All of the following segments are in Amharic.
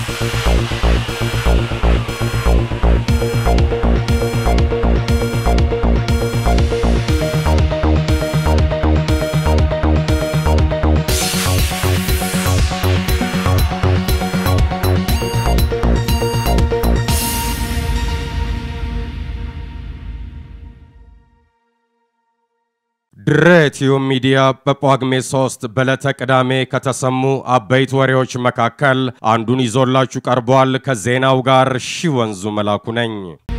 ድሬቲዩ ሚዲያ በጳጉሜ 3 በዕለተ ቅዳሜ ከተሰሙ አበይት ወሬዎች መካከል አንዱን ይዞላችሁ ቀርቧል። ከዜናው ጋር ሺ ወንዙ መላኩ ነኝ።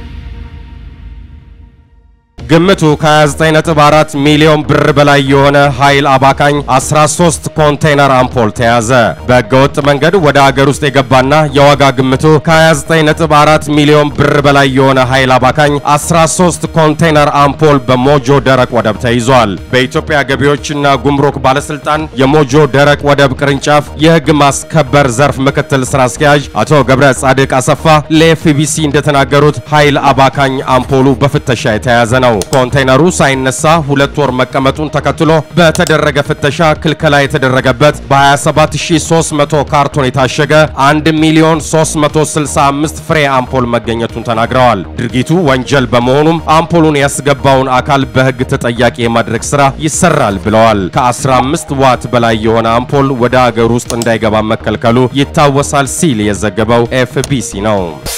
ግምቱ ከ29.4 ሚሊዮን ብር በላይ የሆነ ኃይል አባካኝ 13 ኮንቴይነር አምፖል ተያዘ። በህገወጥ መንገድ ወደ አገር ውስጥ የገባና የዋጋ ግምቱ ከ29.4 ሚሊዮን ብር በላይ የሆነ ኃይል አባካኝ 13 ኮንቴይነር አምፖል በሞጆ ደረቅ ወደብ ተይዟል። በኢትዮጵያ ገቢዎችና ጉምሩክ ባለስልጣን የሞጆ ደረቅ ወደብ ቅርንጫፍ የህግ ማስከበር ዘርፍ ምክትል ስራ አስኪያጅ አቶ ገብረ ጻድቅ አሰፋ ለኤፍቢሲ እንደተናገሩት ኃይል አባካኝ አምፖሉ በፍተሻ የተያዘ ነው። ኮንቴይነሩ ሳይነሳ ሁለት ወር መቀመጡን ተከትሎ በተደረገ ፍተሻ ክልከላ የተደረገበት በ27300 ካርቶን የታሸገ 1 ሚሊዮን 365 ፍሬ አምፖል መገኘቱን ተናግረዋል። ድርጊቱ ወንጀል በመሆኑም አምፖሉን ያስገባውን አካል በህግ ተጠያቂ የማድረግ ስራ ይሰራል ብለዋል። ከ15 ዋት በላይ የሆነ አምፖል ወደ አገር ውስጥ እንዳይገባ መከልከሉ ይታወሳል ሲል የዘገበው ኤፍቢሲ ነው።